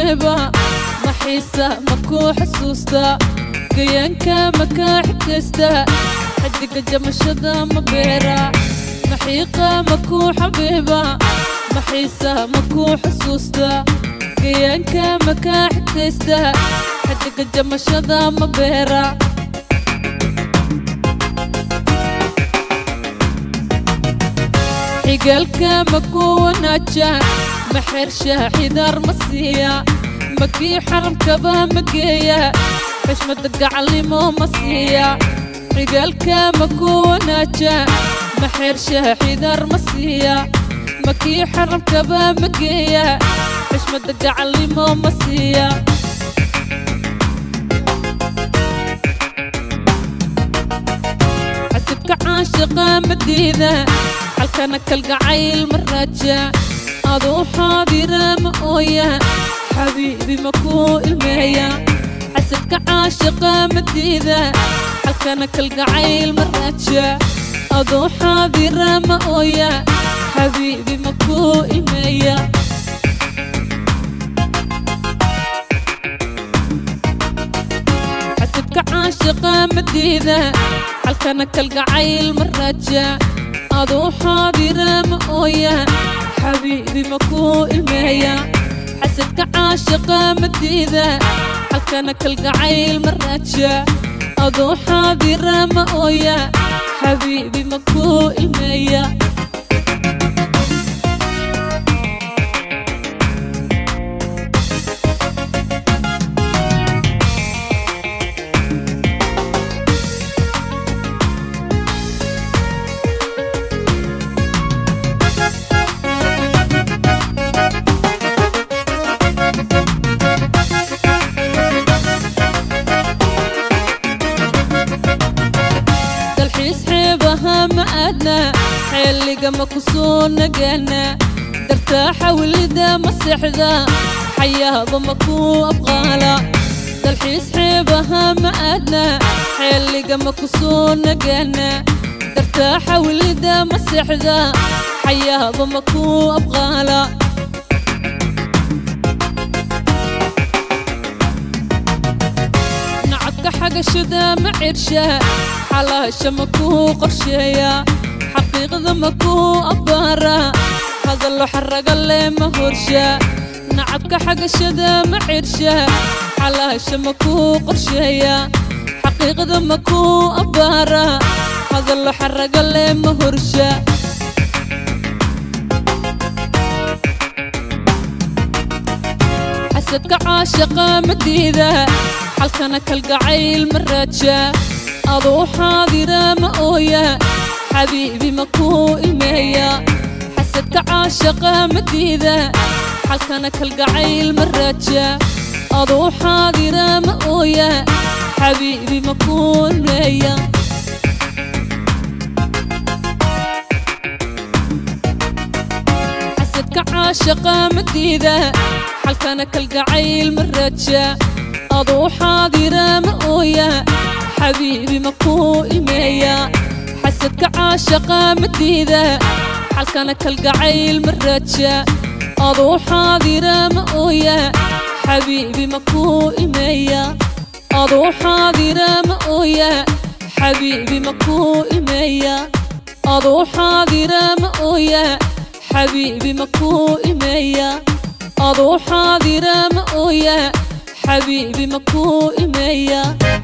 xabiiba maxiisa makuu xasuusta gayaanka makaa xigtaysta xidiga jamashada ma beera maxiiqa makuu xabiiba maxiisa makuu xasuusta gayaanka makaa xigtaysta xidiga jamashada ma beera xigaalka makuu wanaaja maxersha xidaar ma siiya makii xaramkaba ma geeya xishmada gacalnimo ma siiya xigaalka makuu wanaaja maxersha xidaar ma siiya makii xaramkaba ma geeya xishmada gacalnimo ma siiya xasibka caashiqa madiida xalkana kalgacayl ma raaja aduu xaadira ma ooya xabiibi makuu ilmeeya xasibka caashiqa madiida xalkana kalgacayl ma raaja aduu xaadira ma ooya xabiibi makuu ilmeeya xasibka caashiqa madiida xalkana kalgacayl ma raaja aduu xaadira ma ooya xabiibi makuu ilmeeya xasidka caashiqa madiida xalkana kalgacayl ma raaja aduu xaadira ma ooya xabiibi makuu ilmeeya dalxiis xeebaha ma aadna xeeliga ma ku soo nagaana dartaa xawlida ma seexda xayaaba ma ku abqaala dalxiis xeebaha ma aadna xeeliga ma ku soo nagaana dartaa xawlida ma seexda xayaaba ma ku abqaala nacabka xagashada ma cirsha xalaasha ma kuu qorsheeya xaqiiqda ma kuu abbaara hadallo xaraga leh ma horsha nacabka xagashada ma cirsha xalaasha ma kuu qorsheeya xaqiiqda ma kuu abbaara hadallo xaraga leh ma horsha xasadka caashaqa madiida xalkana kalgacayl ma raaja aduu xaadira ma ooya xabiibi makuu ilmeeya xasadka caashaqa madiida xalkana kalgacayl ma raaja aduu xaadira ma ooya xabiibi makuu ilmeeya xasadka caashaqa madiida xalkana kalgacayl ma raaja aduu xaadira ma ooya xabiibi makuu ilmeeya xasadka caashaqa madiida xalkana kalgacayl ma raaja aduu xaadira ma ooya xabiibi makuu ilmeeya aduu xaadira ma ooya xabiibi makuu ilmeeya aduu xaadira ma ooya xabiibi makuu ilmeeya aduu xaadira ma ooya xabiibi makuu ilmeeya